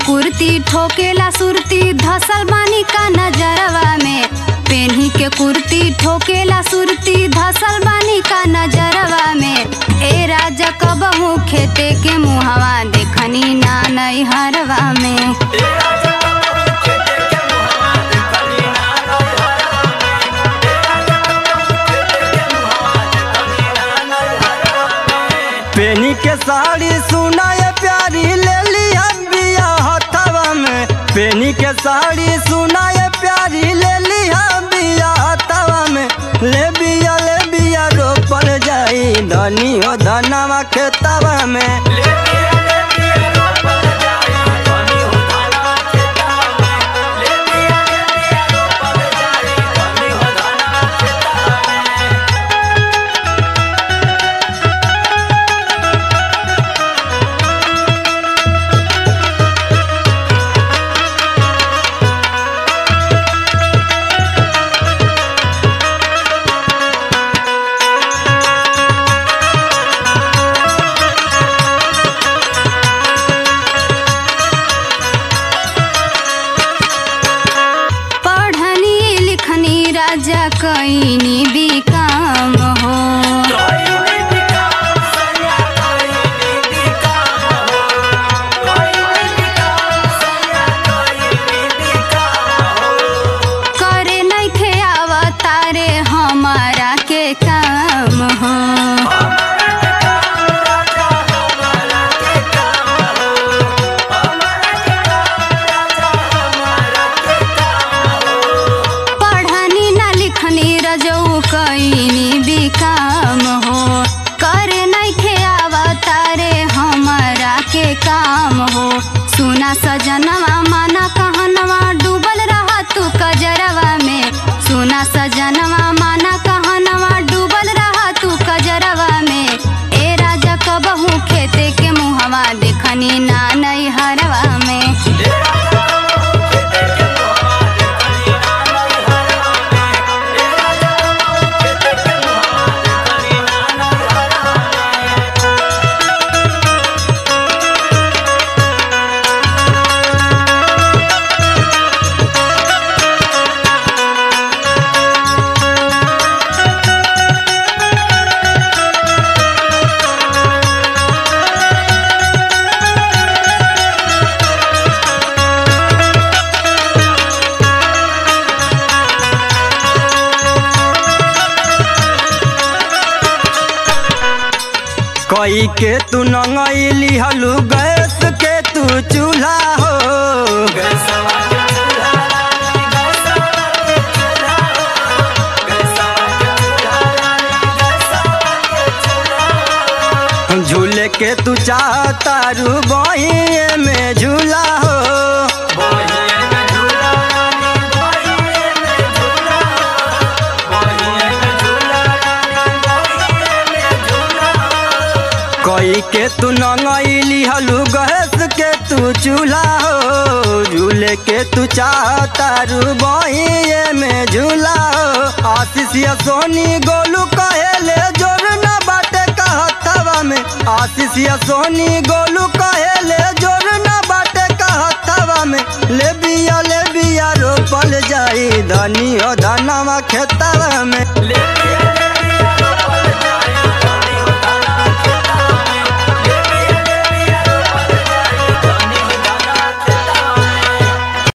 कुर्ती ठोकेला सुरती धसल बानी का नजरवा में पेन्ही के कुर्ती ठोकेला सुरती धसल बानी का नजरवा में ए राजा कबहू खेते के मुहवा देखनी ना नैहरवा में पेनी के साड़ी सुनाए प्यारी ले लिया बिया हथवा में पेनी के साड़ी सुनाए प्यारी ले लिया बिया हथवा में ले बिया ले बिया रोपल जाई धनी हो धनवा खेतवा में पढ़नी लिखनी राजा कईनी भी काम हो करे नइखे आवतारे हमारा के काम हो पढ़नी ना लिखनी रजऊ कईनी भी काम हो करे नइखे आवतारे हमारा के काम हो सुना सजनवा माना कहनवा डूबल रहा तू कजरवा में सुना सजनवा माना कहनवा डूबल रहा तू कजरवा में ए राजा कबहू खेते के मुहवा देखनी ना नैहरवा में कई के तू नंगैली हलू गैस के तू चूल्हा हो झूले के तू चाहता रू बही में झूला हो कई के तू नंगैली हलू गैस के तू चूल्हा हो झूले के तू चाहता रू बही में झूला हो आशीष या सोनी गोलू कहेले जोर न बाटे कहतवा में आशीष या सोनी गोलू कहेले जोर न बाटे कहतवा में ले बिया ले बिया रोपल जाई धनी हो धनवा खेतवा में ले बिया